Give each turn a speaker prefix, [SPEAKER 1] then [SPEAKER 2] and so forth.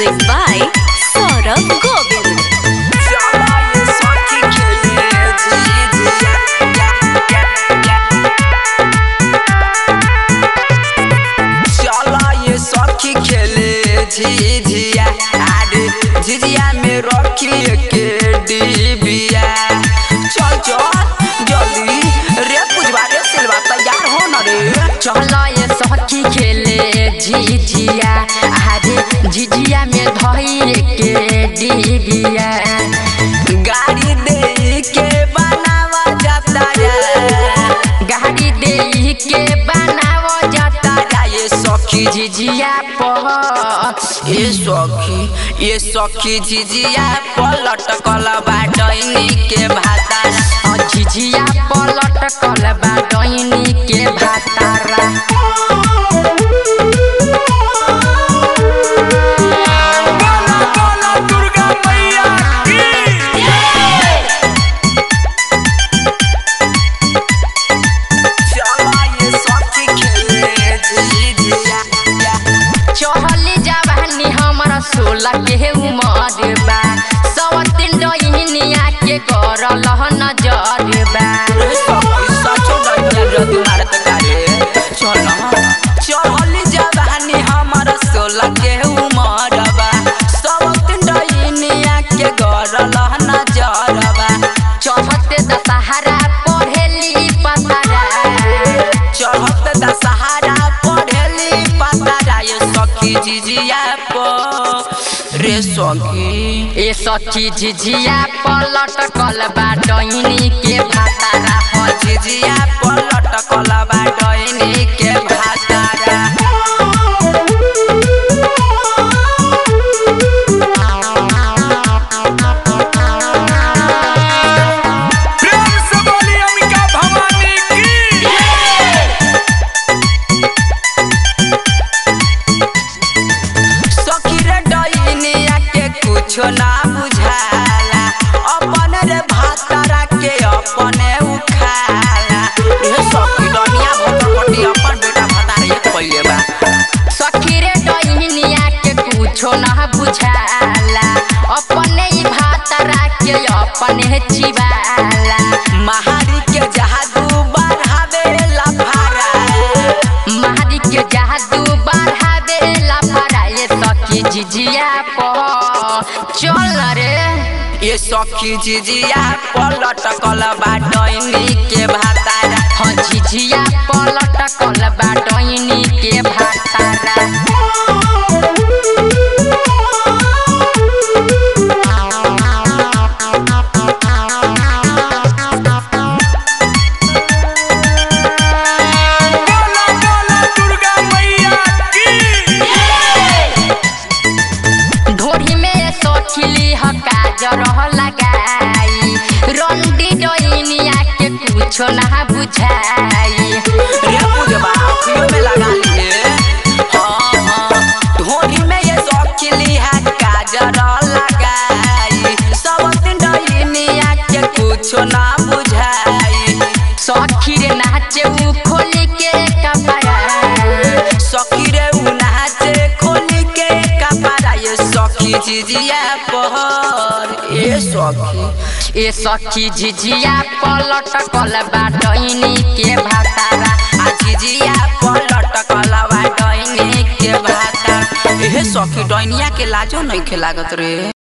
[SPEAKER 1] Music by Saurabh Govind.
[SPEAKER 2] झिझिया अरे झिझिया में रखी के डिबिया चल चल जल्दी रे पुजवा रे सिलवा तैयार हो न रे
[SPEAKER 3] चल ये सखी खेले झिझिया अरे झिझिया में धैर के डिबिया
[SPEAKER 2] गाड़ी दे के बनावा जाता रे
[SPEAKER 3] गाड़ी दे के बनाव जाता
[SPEAKER 2] ये सखी
[SPEAKER 3] झिझिया पर
[SPEAKER 2] ये सखी ये सखी झिझिया पलट कल बाटनी के भाता
[SPEAKER 3] और झिझिया पलट कल बा डैनी के भातारा
[SPEAKER 2] चला ये सखी खेले झिझिया
[SPEAKER 3] चहली जवानी हमर सोलह के उमर बा सवतिन डैनिया के करल नजर बा
[SPEAKER 2] चढ़ली जवानी हमर सोलह के उमर बा सब डैनिया के गरल नजरबा
[SPEAKER 3] चढ़ते दशहरा पढ़ेली पतरा
[SPEAKER 2] चढ़त दशहरा पढ़ेली पता ये सखी जिजिया प रे सखी
[SPEAKER 3] ए सखी झिझिया पलट कल बा डैनी के भातारा
[SPEAKER 2] ह जिजिया पलट कलबा डैनी के भातारा
[SPEAKER 4] प्रेम से बोली अंबिका भवानी की
[SPEAKER 2] सखी रे डैनिया के कुछो ना बुझाला अपन रे भातारा के अपने उखाला रे सखी डनिया भटपटी अपन बेटा भातारा ये पहिले बा
[SPEAKER 3] सखी रे डैनिया के कुछो न बुझाला अपने ही भातारा के अपने चिबाला
[SPEAKER 2] महारी के जादू बढ़ावे लफारा
[SPEAKER 3] मारी के जादू बढ़ावे लाफारा ये सखी झिझिया पर चल रे
[SPEAKER 2] ये सखी जिजिया पलट कलबा डैनी के भातारा
[SPEAKER 3] हाँ झिझिया पलट कल बा डैनी के भातारा
[SPEAKER 4] बोला बोला दुर्गा मैया की
[SPEAKER 3] ढोरी में सोखिली ह काजर लगाई रंडी डैनिया के कुछो ना बुझाई
[SPEAKER 2] रे पूजबा अखियों में लगा लिए हाँ हाँ ढोरी में ये सखिली है काजर लगाई सब दिन डैनिया के कुछो ना बुझाई
[SPEAKER 3] सखी रे नाचे उ खोली के कपड़ा
[SPEAKER 2] सखी रे उ नाचे खोली के कपड़ा ये सखी जिजिया पहर ये सखी
[SPEAKER 3] ए सखी झिझिया पलट कल बा डैनी के भातारा
[SPEAKER 2] आ जिजिया पलट कलवा डैनी के भाता एहे सखी डैनिया के लाजो नहीं लागत रे